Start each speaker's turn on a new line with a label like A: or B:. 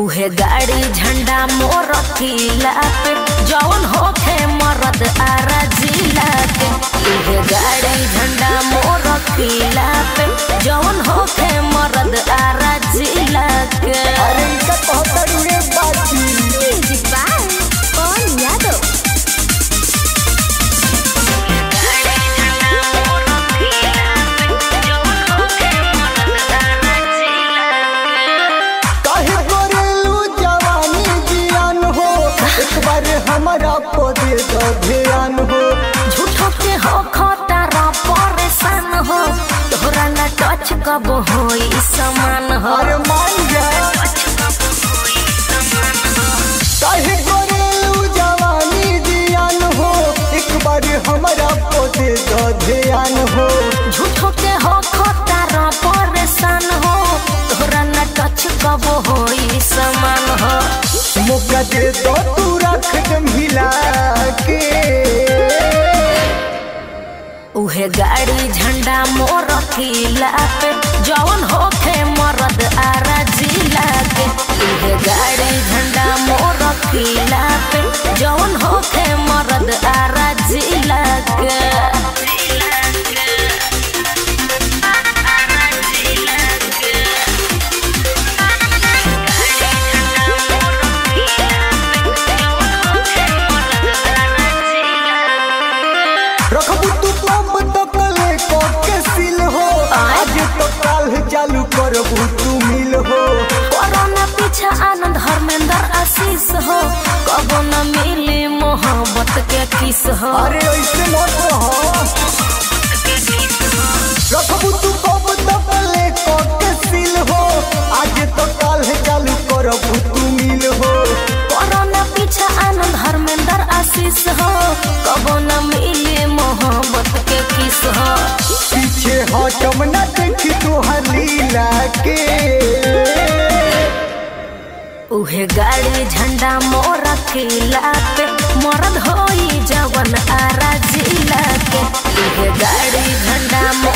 A: उहे गाड़ी झंडा मोर किला पे जौन होखे मरद आरा जिला के उहे गाड़ी झंडा मोर किला पे जौन होखे मरद आरा जिला के
B: अरे इनका बहुत उड़े बाजी
A: म्यूजिक बाय कौन यादव
B: काहे करेलू जवानी जियान हो एक बार हमारा पदे दो ध्यान हो
A: झूठो के हो खतरा परेशान हो तोहरा ना टच कब होई समान हो
B: अरे मान जा काहे करेलू जवानी जियान हो एक बार हमारा पदे दो ध्यान हो
A: झूठो के हो खतरा परेशान हो तोहरा ना टच कब होई समान हो
B: मौका दे दो तू रख दम हिला के
A: उहे गाड़ी झंडा मोर किला पे जौन होखे मरद आरा जिला के उहे गाड़ी झंडा मोर किला पे जौन होखे मरद आरा जिला के
B: रखबू तू पंप तक ले के सिल हो आज तो काल चालू करबू तू मिल हो
A: कोरोना पीछा आनंद धर्मेंद्र आशीष हो कबो न मिली मोहब्बत के किस हो
B: अरे ऐसे मत रहो रखबू तू पंप तक ले के सिल हो आज तो काल चालू करबू तू मिल हो
A: कोरोना पीछा आनंद धर्मेंद्र आशीष हो कबो न मिली मोहब्बत के किस हो
B: पीछे हटम न देखी तोहर लीला के
A: उहे गाड़ी झंडा मोर किला पे मरद होई जवन आरा जिला के उहे गाड़ी झंडा